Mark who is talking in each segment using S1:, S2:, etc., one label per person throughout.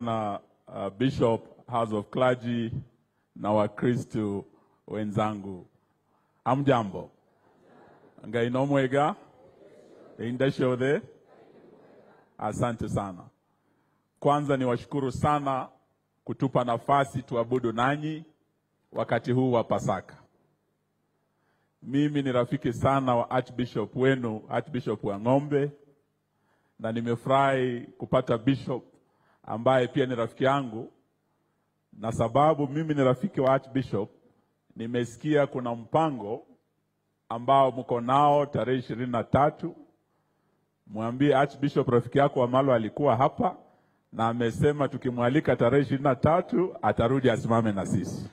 S1: na uh, Bishop House of Clergy na Wakristo wenzangu, amjambo ngai nomwega indashothe. Asante sana. Kwanza ni washukuru sana kutupa nafasi tuabudu nanyi wakati huu wa Pasaka. Mimi ni rafiki sana wa Archbishop wenu, Archbishop wa Ng'ombe, na nimefurahi kupata bishop ambaye pia ni rafiki yangu, na sababu mimi ni rafiki wa Archbishop, nimesikia kuna mpango ambao mko nao tarehe ishirini na tatu. Mwambie Archbishop rafiki yako Wamalo alikuwa hapa na amesema tukimwalika tarehe ishirini na tatu atarudi asimame na sisi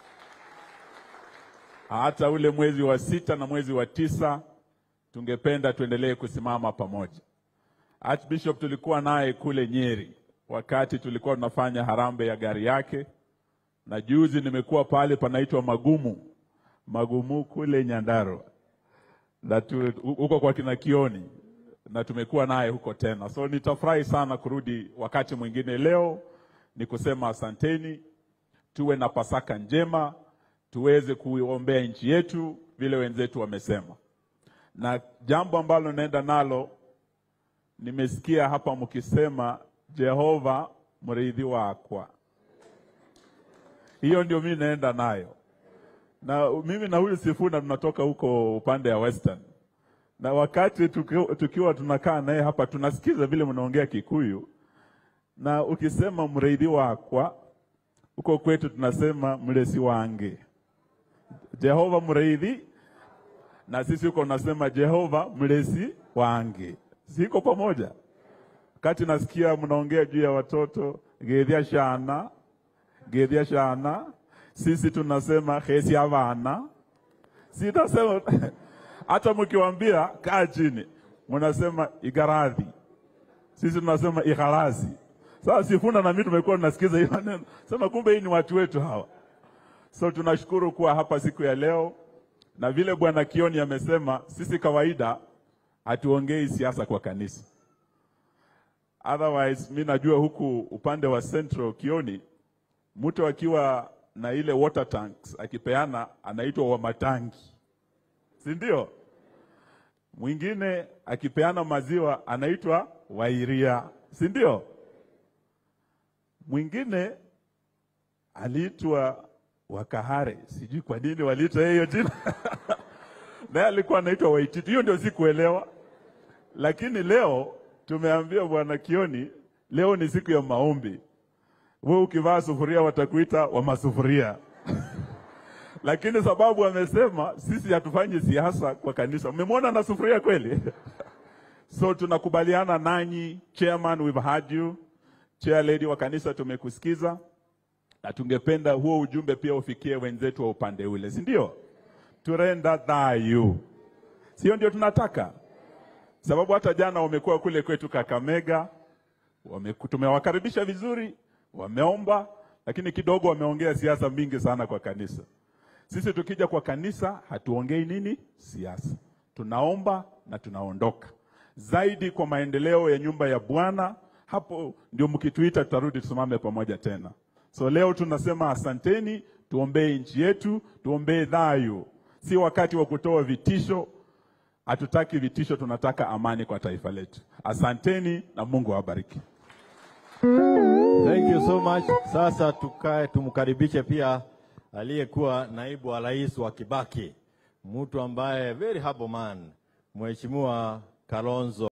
S1: hata ule mwezi wa sita na mwezi wa tisa tungependa tuendelee kusimama pamoja. Archbishop tulikuwa naye kule Nyeri wakati tulikuwa tunafanya harambee ya gari yake, na juzi nimekuwa pale panaitwa Magumu Magumu kule Nyandarua na tu, huko kwa kina Kioni, na tumekuwa naye huko tena, so nitafurahi sana kurudi wakati mwingine. Leo ni kusema asanteni, tuwe na Pasaka njema tuweze kuiombea nchi yetu vile wenzetu wamesema. Na jambo ambalo naenda nalo, nimesikia hapa mkisema Jehova mridhi wakwa, hiyo ndio mimi naenda nayo. Na mimi na huyu Sifuna tunatoka huko upande ya Western, na wakati tukiwa, tukiwa tunakaa naye hapa tunasikiza vile mnaongea Kikuyu, na ukisema mridhi wakwa huko kwetu tunasema mlesi wange Jehova mreithi, na sisi huko nasema Jehova mlezi wange. Siko pamoja? Wakati nasikia mnaongea juu ya watoto gedhia shana gedhia shana, sisi tunasema hesi avana. Sitasema hata mkiwambia kaa chini, mnasema igaradhi, sisi tunasema igharazi. Sasa Sifuna na mimi tumekuwa tunasikiza hiyo maneno, sema kumbe hii ni watu wetu hawa. So tunashukuru kuwa hapa siku ya leo, na vile Bwana Kioni amesema, sisi kawaida hatuongei siasa kwa kanisa. Otherwise mi najua huku upande wa Central Kioni, mtu akiwa na ile water tanks akipeana anaitwa wa matangi, si ndio? Mwingine akipeana maziwa anaitwa wairia, si ndio? Mwingine aliitwa Wakahare, sijui kwa nini waliita hiyo jina naye alikuwa anaitwa Waititu. Hiyo ndio sikuelewa, lakini leo tumeambia bwana Kioni, leo ni siku ya maombi. Wewe ukivaa sufuria watakuita wa masufuria lakini sababu amesema sisi hatufanyi siasa kwa kanisa. Mmemwona na sufuria kweli? so tunakubaliana nanyi, chairman, we've heard you, chair lady wa kanisa, tumekusikiza na tungependa huo ujumbe pia ufikie wenzetu wa upande ule, si ndio? Turenda thayu, sio ndio tunataka? Sababu hata jana wamekuwa kule kwetu Kakamega, wame, tumewakaribisha vizuri, wameomba, lakini kidogo wameongea siasa mingi sana kwa kanisa. Sisi tukija kwa kanisa hatuongei nini siasa, tunaomba na tunaondoka. Zaidi kwa maendeleo ya nyumba ya Bwana, hapo ndio mkituita tutarudi tusimame pamoja tena. So leo tunasema asanteni, tuombee nchi yetu, tuombee dhayo. Si wakati wa kutoa vitisho, hatutaki vitisho, tunataka amani kwa taifa letu. Asanteni na Mungu awabariki.
S2: Thank you so much. Sasa tukae tumkaribishe pia aliyekuwa naibu wa rais wa Kibaki, mtu ambaye very humble man, Mheshimiwa Kalonzo